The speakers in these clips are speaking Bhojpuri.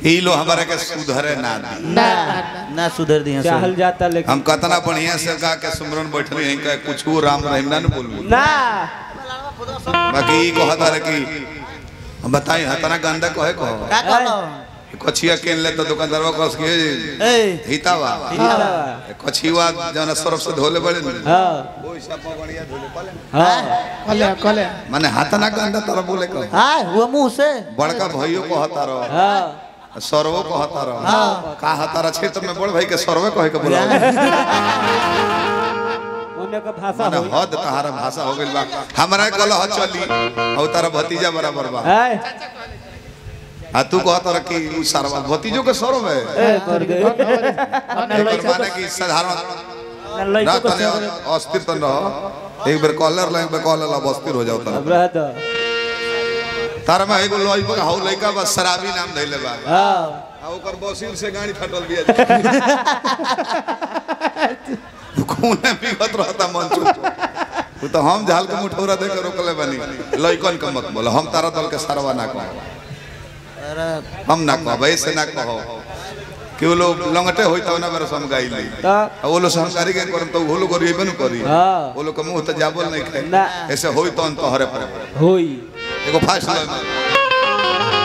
ई लो हमारे के सुधरे ना दी ना ना सुधर दिया चाहल जाता लेकिन हम कतना बढ़िया से गा के सुमरन बैठली हैं का कुछ राम रहीम ना न बोलबू ना बाकी ई कहता रहे कि हम बताई हतना गंदा कहे कहो का कहलो कछिया केन ले तो दुकानदारवा कस के ए हितावा कछिवा जौन सरफ से धोले बड़े न हाँ हाँ कले कले माने हाथना गंदा तरह बोले कहो हां वो मुंह से बड़का भाइयों कहता रहो हाँ सरवो कहता रहो का हतारा क्षेत्र में बड़ भाई के सरवे कहे के बोला उन्हें का भाषा माने होई हद तहारा भाषा हो गइल बा हमरा कलह चली और तारा भतीजा बराबर बा है आ तू कहत रह कि उ सरवा भतीजो के सरव है ए कर दे एकर माने कि साधारण ना लइको ना को तने सब अस्थिर तन रहो एक बेर कॉलर ले एक बेर कॉलर ला अस्थिर हो जाओ अब तन रह दो तारा में एगो लई पर हाउ लइका बा शराबी नाम धइले बा हाँ आ ओकर बसीर से गाड़ी फटल बिया कोने बिगत रहता मन तू तो हम झाल के मुठौरा दे के रोकले बानी लइकन के मत बोल हम तारा दल के सरवा ना कहो अरे हम ना कहो ऐसे ना कहो कि वो लोग लंगटे होई तब ना मेरे सम गाई ली तो आ वो लोग संस्कारी के करम तो वो लोग करिए न करी हाँ। वो लोग के मुंह तो जाबल नहीं खाए ना। ऐसे होई तो तो हरे पर होई एगो फास्ट लाइन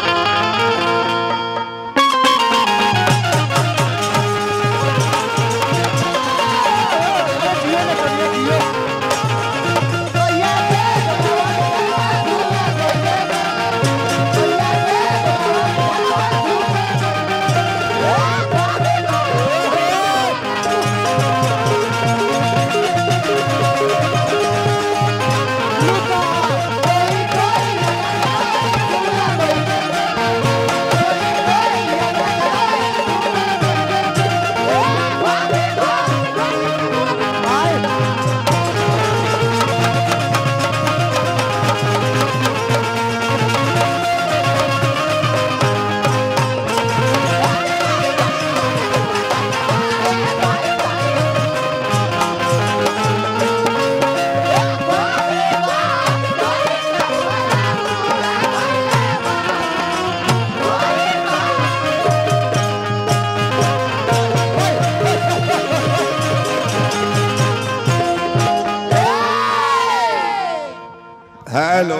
हेलो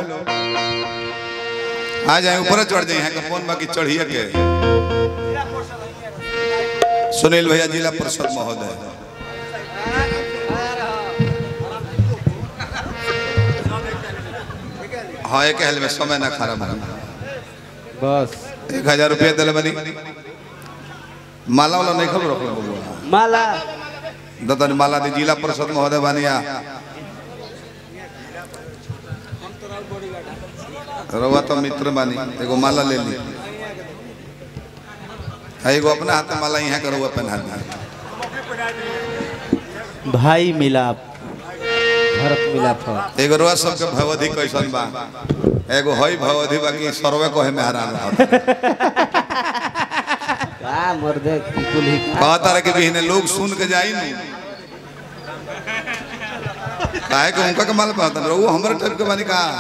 आ जाए ऊपर चढ़ जाए यहाँ का फोन बाकी चढ़िए के सुनील भैया जिला परिषद महोदय हाँ एक हेल में समय ना खराब है बस एक हजार रुपया दिले बनी माला वाला नहीं खबर रखल बबुआ माला दतन माला दी जिला परिषद महोदय बानिया रवा तो मित्र बानी एगो माला ले ली आ एगो अपना हाथ में माला यहाँ करो पहना दी भाई मिलाप भरत मिलाप हो। एगो रवा सबके भवधि कैसन बा एगो हई भवधि बाकी सर्वे कहे में हैरान रहत का मर्दे कुल ही का कहता रहे कि बिहने लोग सुन के जाई नु काहे के उनका के माल पाता रहो हमरे टाइप के बानी का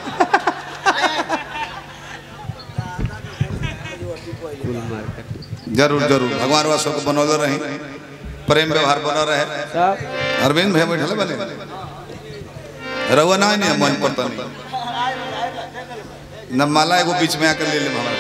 कुल मार्केट जरूर जरूर भगवान वा सबके बनौले रही प्रेम व्यवहार बनल रहे सब अरविंद भैया बैठल बने रहुआ ना नहीं मन पर तनी न माला एगो बीच में आकर ले ले हमारा